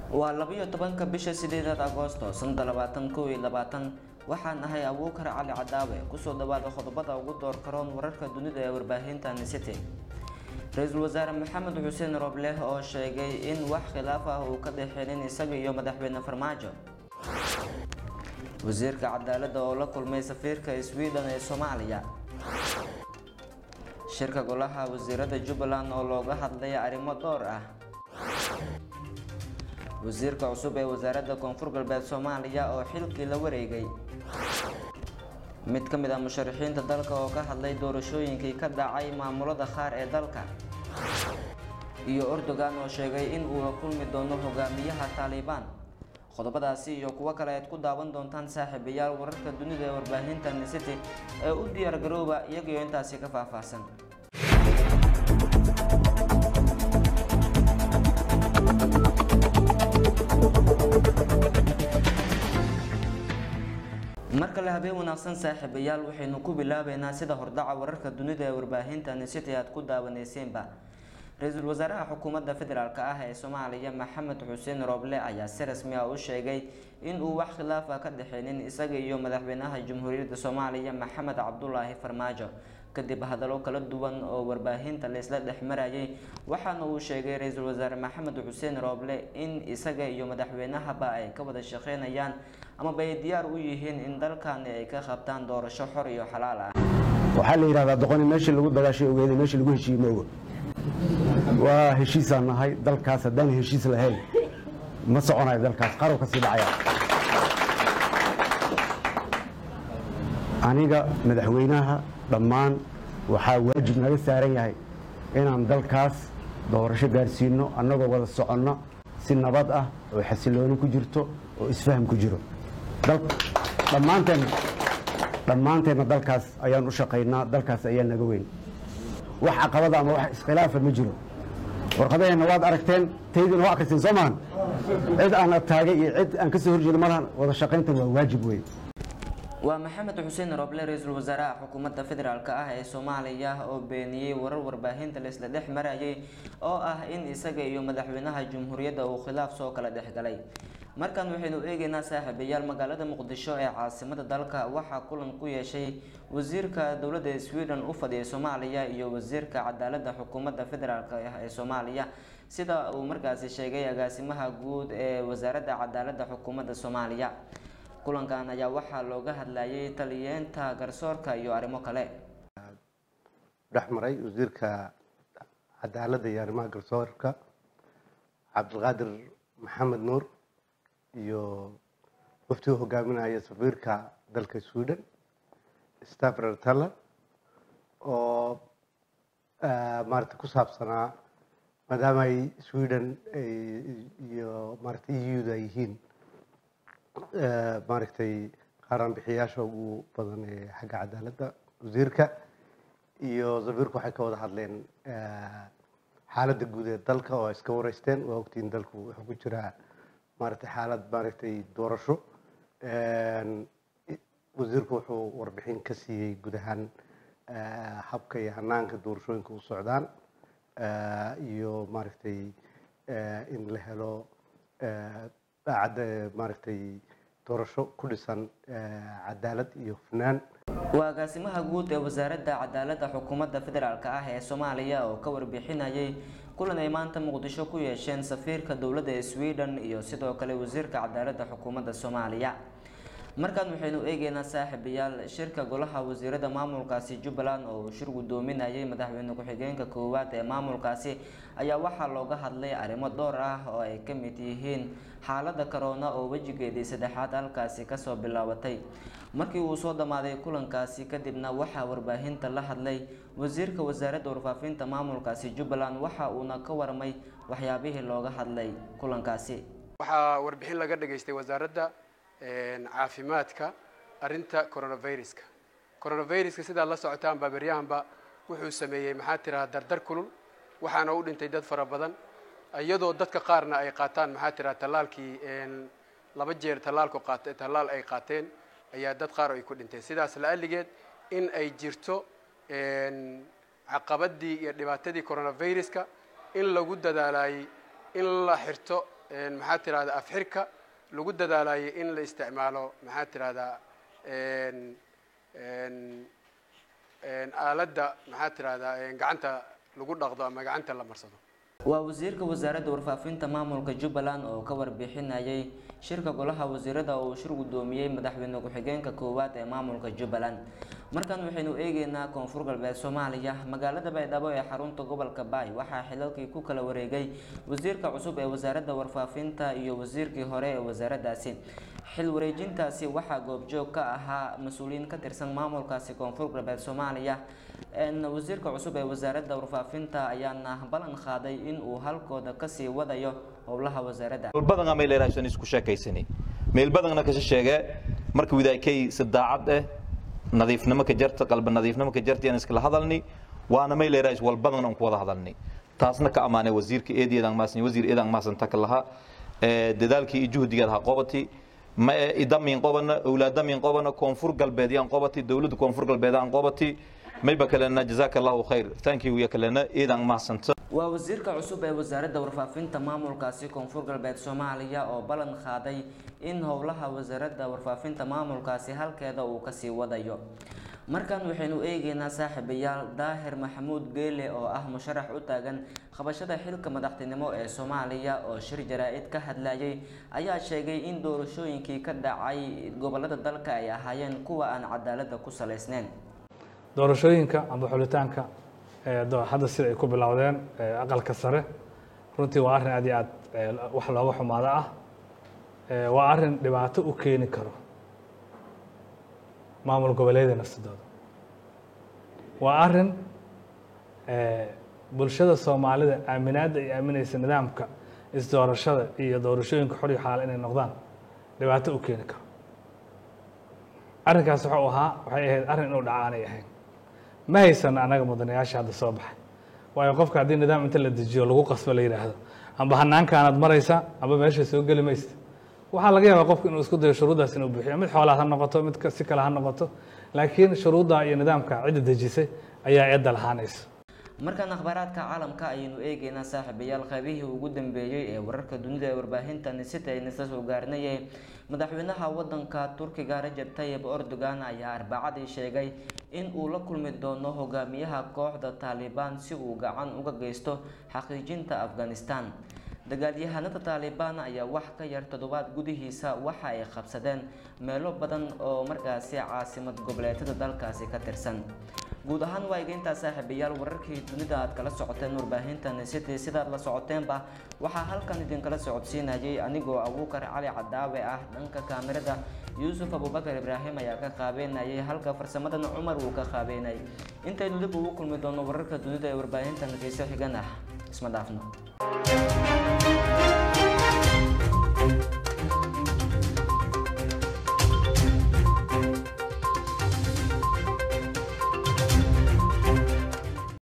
waa labiyo tobanka bisha sideedaad agoosto sanada labaatan kow iyo labaatan waxaan ahay abuukar cali cadaawe kusoo dhawaada qodobada ugu door karoon wararka dunida ee warbaahinta city ra-iisul wasaare maxamed xuseen roobleh oo sheegay in wax khilaaf ah uu ka dhexeenin isaga iyo madaxweyne farmaajo wasiirka cadaaladda oo la kulmay safiirka sweden ee soomaaliya shirka golaha wasiirada jubbaland oo looga hadlay arrimo dhowr ah wasiirka cusub ee wasaaradda koonfur galbeed soomaaliya oo xilkii la wareegay mid ka mid ah musharaxiinta dalka oo ka hadlay doorashooyinkii ka dhacay maamulada qaar ee dalka iyo erdogan oo sheegay in uu la kulmi doono hogaamiyaha taalibaan qodobadaasi iyo kuwo kale aad ku daawan doontaan saaxiibayaal wararka dunida ee warbaahinta city ee u diyaar garooba iyagiyo intaasi ka faahfaahsan mar kale habeen wanaagsan saaxiibayaal waxaynu ku bilaabeynaa sida hordhaca wararka dunida ee warbaahinta city aad ku daawaneyseenba ra-iisul wasaaraha xukuumadda federaalk ah ee soomaaliya maxamed xuseen rooble ayaa si rasmi ah u sheegay in uu wax khilaaf ah ka dhexeynin isaga iyo madaxweynaha jamhuuriyadda soomaaliya maxamed cabdulaahi farmaajo kadib hadallo kala duwan oo warbaahinta laysla dhex marayay waxaana uu sheegay ra-iisul wasaare maxamed xuseen rooble in isaga iyo madaxweynahaba ay ka wada shaqeynayaan amaba ay diyaar u yihiin in dalkani ay ka qabtaan doorasho xor iyo xalaal ah waxaa la yidhahdaa doqoni meeshii lagu dagaashay ogeeda meeshii lagu heshiiye moogo waa heshiisaan nahay dalkaas haddaan heshiis lahayn ma soconayo dalkaas qarow ka sii dhacaya aniga madaxweynaha dhammaan waxaa waajib naga saaran yahay inaan dalkaas doorasho gaarsiino annagoo wada soconno si nabad ah oo xasilooni ku jirto oo isfaham ku jiro dhammaanteen dhammaanteenna dalkaas ayaan u shaqaynaa dalkaas ayaa naga weyn wax caqabada ama wax iskhilaafa ma jiro warqadaheenna waad aragteen taydina waa akhriseen soo maahan cid aan adtaagay iyo cid aan ka soo horjeedo malahan wada shaqayntan waa waajib wey waa maxamed xuseen rooble ra-iisul wasaaraha xukuumadda federaalk ah ee soomaaliya oo beeniyey warar warbaahinta laisla dhex marayay oo ah in isaga iyo madaxweynaha jamhuuriyadda uu khilaaf soo kala dhexgalay markan waxaynu eegeynaa saaxiibayaal magaalada muqdisho ee caasimada dalka waxaa kulan ku yeeshay wasiirka dowladda sweden u fadhiyay soomaaliya iyo wasiirka cadaaladda xukuumadda federaalk ee soomaaliya sida uu markaasi sheegay agaasimaha guud ee wasaaradda cadaaladda xukuumadda soomaaliya kulankan ayaa waxaa looga hadlayay taliyeenta garsoorka iyo arrimo kale dhex maray wasiirka cadaaladda iyo arrimaha garsoorka cabdilqaadir maxamed nuur iyo waftigu hogaaminaya safiirka dalka sweden staffer taller oo maarata ku saabsanaa maadaama ay sweden iyo maarata eu-da ay yihiin maaragtay qaaraan bixiyaasha ugu badan ee xagga cadaaladda wasiirka iyo safiirku waxay ka wada hadleen xaaladda guud ee dalka oo ay iska wareysteen waa ogtiin dalku wuxuu ku jiraa maaragtay xaalad maaragtay doorasho wasiirku wuxuu warbixin ka siiyey guud ahaan habka iyo hanaanka doorashooyinka u socdaan iyo maaragtay in la helo daacadda maaragtay doorasho ku dhisan cadaalad iyo hufnaan waa agaasimaha guud ee wasaaradda cadaaladda xukuumadda federaalk ah ee soomaaliya oo ka warbixinayay kulan ay maanta muqdisho ku yeesheen safiirka dowladda ee sweden iyo sidoo kale wasiirka cadaaladda xukuumadda soomaaliya markan waxaynu eegeynaa saaxiibayaal shirka golaha wasiirada maamulkaasi jubbaland oo uu shir gudoominayay madaxweyne ku-xigeenka koowaad ee maamulkaasi ayaa waxaa looga hadlay arrimo dhowr ah oo ay ka mid yihiin xaalada corona oo wejigeedii saddexaad halkaasi kasoo bilaabatay markii uu soo dhammaaday kulankaasi kadibna waxaa warbaahinta la hadlay wasiirka wasaaradda warfaafinta maamulkaasi jubbaland waxa uuna ka warmay waxyaabihii looga hadlay kulankaasi waxaa warbixin laga dhageystay wasaaradda caafimaadka arinta coronaviruska coronaviruska sidaad la socotaan baaberyahanba wuxuu sameeyey maxaa tiraha dardar kulul waxaana u dhintay dad fara badan iyadoo dadka qaarna ay qaataan maxaa tiraha tallaalkii laba jeer tallaalku qaat tallaal ay qaateen ayaa dad qaar ay ku dhinteen sidaas la-aligeed in ay jirto caqabadii iyo dhibaatadii coronaviruska in lagu dadaalayay in la xirto maxaa tirahdaa afxirka lagu dadaalayay in la isticmaalo maxaa tirahdaa aaladda maxaa tirahdaa gacanta lagu dhaqdo ama gacanta la marsado waa wasiirka wasaaradda warfaafinta maamulka jubbaland oo ka warbixinayay shirka golaha wasiirada oo uu shir guddoomiyey madaxweyne ku-xigeenka koowaad ee maamulka jubbaland markan waxaynu eegeynaa koonfur galbeed soomaaliya magaalada baydhabo ee xarunta gobolka baay waxaa xilalkii ku kala wareegay wasiirka cusub ee wasaaradda warfaafinta iyo wasiirkii hore ee wasaaraddaasi xil wareejintaasi waxaa goobjoog ka ahaa mas-uuliyiin ka tirsan maamulkaasi koonfur galbeed soomaaliya wasiirka cusub ee wasaaradda warfaafinta ayaana ballan qaaday in uu halkooda kasii wadayo howlaha wasaaradda badan may leedahay isku sheekaysani meel badanna kasha sheege marka widaakay si daacad eh nadiifnimo ka jarta qalbi nadiifnimo ka jarta iskala hadalni waana may leedahay wal badan aan ku wada hadalni taasna ka amaanay wasiirka eedeedan maasan wasiir eedan maasan ta kalaha ee dadaalkii iyo juhdigeeda ha qobati ma idamin qobana awlaadamin qobana koonfur galbeed yaan qobati dawladda koonfur galbeed aan qobati mayba kalena jazaaka allahu khayr thank you ya kalena eedan maasanta waa wasiirka cusub ee wasaaradda warfaafinta maamulkaasi koonfur galbeed soomaaliya oo ballan qaaday in howlaha wasaaradda warfaafinta maamulkaasi halkeeda uu kasii wadayo markan waxaynu eegeynaa saaxiibayaal daahir maxamuud geele oo ah musharax u taagan qabashada xilka madaxtinimo ee soomaaliya oo shir jaraa-id ka hadlayay ayaa sheegay in doorashooyinkii ka dhacay gobolada dalka ay ahaayeen kuwa aan cadaalada ku salaysneyn doorashooyinka amba xulitaanka hadda sida ay ku bilowdeen aqalka sare runtii waa arrin aad iyo aad wax looga xumaado ah waa arrin dhibaato u keeni karo maamul goboleeda nafsadooda waa arrin bulshada soomaalida aaminaadda ay aaminaysa nidaamka isdoorashada iyo doorashooyinka xor iyo xaala inay noqdaan dhibaato u keeni karo arrinkaas wuxuu ahaa waxay ahayd arrin inuu dhaca aanay ahayn ma haysan anaga mudanayaasha hadda soo baxay waayo qofka haddii nidaam inta la dejiyo lagu qasbo la yidhaahdo amba hanaankaanaad maraysa amba meesha soo geli maysta waxaa laga yaabaa qofku inuu isku dayo shuruuddaas inuu buuxiyo mid xoolaad ha noqoto mid si kale ha noqoto laakiin shuruudda iyo nidaamka cidda dejisay ayaa eedda lahaanaysa markaan akhbaaraadka caalamka ayaynu eegeynaa saaxiibayaal qaybihii ugu dambeeyey ee wararka dunida ee warbaahinta nisita aynu isla soo gaarnayay madaxweynaha wadanka turkiga rajab tayib erdogan ayaa arbacadii sheegay in uu la kulmi doono hogaamiyaha kooxda taalibaan si uu gacan uga geysto xaqiijinta afghanistan dagaalyahanada taalibaan ayaa wax ka yar toddobaad gudihiisa waxa ay qabsadeen meelo badan oo markaasi caasimad goboleedyada dalkaasi ka tirsan guud ahaan waa iga saaxiibayaal wararkii dunida aad kala socoteen warbaahinta city sidaad la socoteenba waxaa halkan idinkala socodsiinayay anigoo abuukar cali cadaawe ah dhanka kaamirada yuusuf abubakar ibraahim ayaa ka qaabeynayay halka farsamadan cumar uu ka qaabeynayay intaynu dib ugu kulmi doono wararka dunida ee warbaahinta natiiso xigan ah isma dhaafno